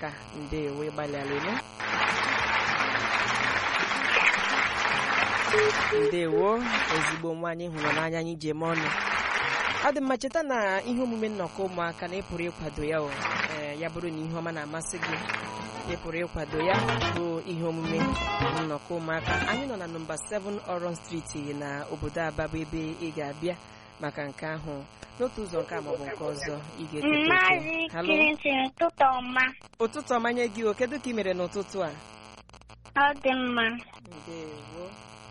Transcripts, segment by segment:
ụmụaka ndewo ịgbalịala eme ndewo ezigbo nwaanyị hụrụ n'anya anyị ji eme ọnụ ọ dị mma cheta na ihe omume nnọkọ ụmụaka na ị pụrụ ịkwado ya o ee ya bụrụ na ihe ọma na-amasị gị ị pụrụ ịkwado ya bụ ihe omume nnọkọ ụmụaka anyị nọ na nọmba 7 Oron Street na obodo Aba bụ ebe ị ga-abịa maka nke ahụ n'otu ụzọ nke a maọbụ nke ọzọ ị ga-eketa Maazị oke Halo? Clinton ụtụtụ ọma ụtụtụ ọmanye gị o kedu ka ị mere n'ụtụtụ a ọ dị mma ndewo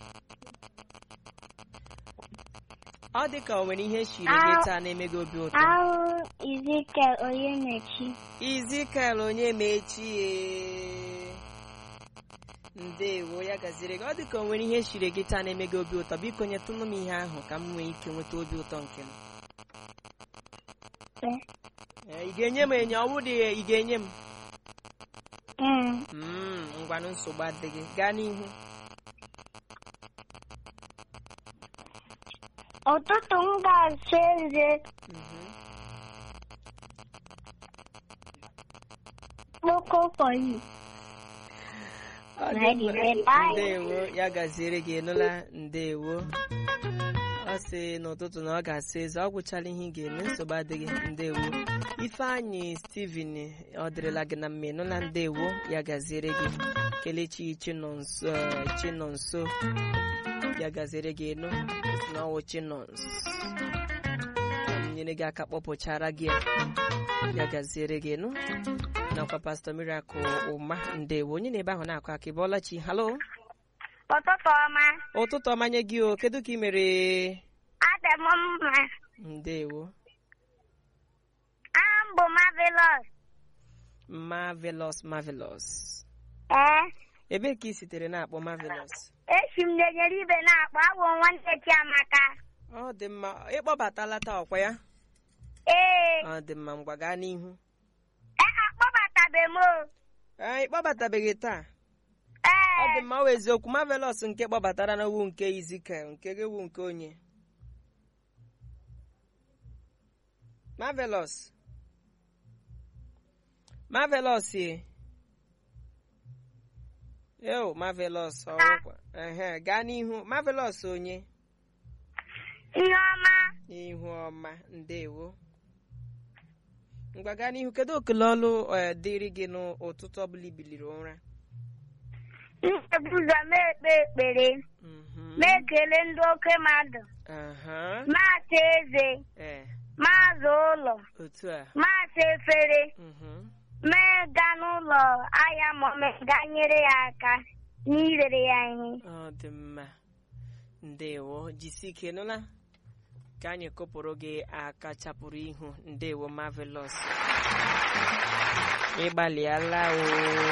ọ dị ka o nwere ihe shiri gị taa na-eme gị obi ụtọ ahụ Ezekiel Onyemechi izikel onye ma echi ndewo ya gaziri gị ọ dị ka o nwere ihe shiri gị taa na-eme gị obi ụtọ biko nyetụnụ m ihe ahụ ka m nwee ike nweta obi ụtọ nke m Ee. Ee, ị ga-enye m enye ọ bụrụ ị ga-enye m Mm. Mm, ngwanụ nsogbu adịghị gaa n'ihu ụtụtụ m ga-asa eze Mhm. kpoko for you Ọ dị Ready, mma. ready, bye. ndewo ya gaziere gị nụla ndewo ọ sị n'ụtụtụ na ọ ga-asa eze ọ gwụchala ihe ị ga-eme nsogbu adịghị ndewo ifeanyị steven ọ dịrịla gị na mma ịnụla ndewo ya gaziere gị kelechi chinonso eh, chinonso ya gaziere gị nụ si na ọwụ chinons ka m nyere gị aka kpọpụchara gị ya. ya gaziere gị nụ nakwa pastọ miracle ụma ndewo onye na-ebe ahụ na-akụ aka ịbọọla chi halo ụtụtụ ọma ụtụtụ ọmanye gị o kedu ka ị mere adị m mma ndewo aha m bụ Marvelous marvelous marvelous ee ebee ka ị sitere na-akpọ marvelous esi m na-enyere ibe na-akpọ abụ m nwanne Chiamaka ọ dị mma ịkpọbatala taa ọkwa ya ee ọ dị mma ngwa gaa n'ihu ee akpọbatabe m o ee ịkpọbatabeghị taa ọ dị ee mma ọ wụ eziokwu marvelous nke kpọbatara na wu nke izikel nke gị wu nke onye marvelous marvelous ye eo marvelous ọwụkwa ehe gaa n'ihu marvelous onye ihe ọma ihu ọma ndewo ngwa gaa n'ihu kedu okele ọlụ eh, dịrị gị n'ụtụtụ ọbụla ibiliri ụra nchebu ụzọ m ekpe ekpere Mhm. ma ekele ndị oke mmadụ aha maasa eze ee maazị ụlọ otu a maasa efere Mhm. mee ga n'ụlọ ahịa ma ọ mee ga nyere ya aka n'irere ya ihe ọ dị mma ndewo jisi ike nụla ka anyị kụpụrụ gị aka chapụrụ ihu ndewo marvelous ịgbalịala o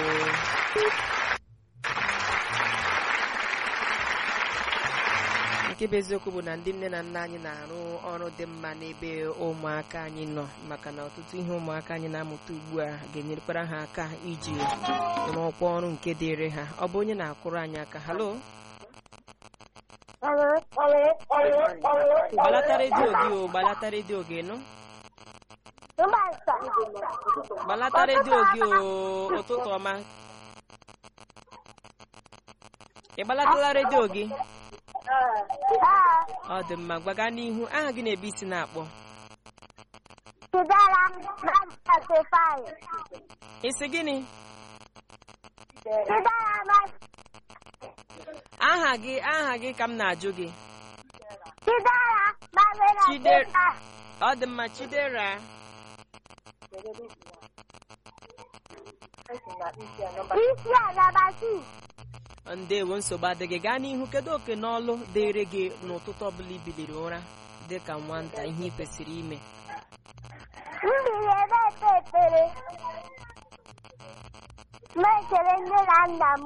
nke bụ eziokwu bụ na ndị nne na nna anyị na-arụ ọrụ dị mma n'ebe ụmụaka anyị nọ maka na ọtụtụ ihe ụmụaka anyị na-amụta ugbu a ga-enyerekwara ha aka iji rụọkwa ọrụ nke dịịrị ha ọ bụ onye na-akụrụ anyị aka halo gbalata redio gị o gbalata redio gị nụ gbalata redio gị o ụtụtụ ọma ị gbalatala redio gị ọ dị mma gbaga n'ihu aha gị na-ebe isi na-akpọ Chidera Masifai. isi gịnị Chidera Mas- aha gị aha gị ka m na-ajụ gị Chidera Mabela Chide- Chidera. ọ dị mma chidera Isi Alabasi. ndewo nsogbu adịghị gaa n'ihu kedu oke n'ọlụ dịịrị gị n'ụtụtụ ọbụla ibiliri ụra dị ka nwata ihe ị kwesịrị ime Mbiri ebe ekpe ekpere. Na-ekele nne na nna m.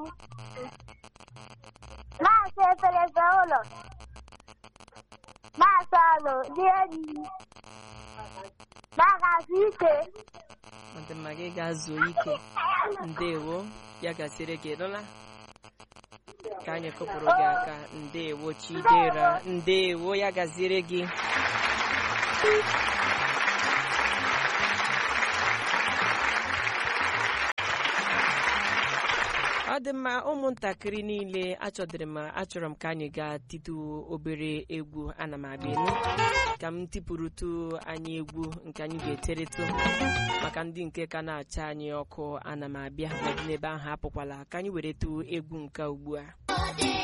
Na-asa efere za ụlọ. Na-asa ọnụ dị enyi. Na-agasị ike. ọ dị mma gị ga-zuo ike ndewo ya gasịrị gị nụla ka anyị kụpụrụ gị aka ndewo chidera ndewo ya gaziere gị ọ dị mma ụmụntakịrị niile achọdịrị m achọrọ m ka anyị gaa titu obere egwu ana m abịa elu ka m tipụrụtụ anyị egwu nke anyị ga-eteretụ maka ndị nke ka na-acha anyị ọkụ ana m abịa n'ebe ahụ apụkwala ka anyị were tụ egwu nke ugbu a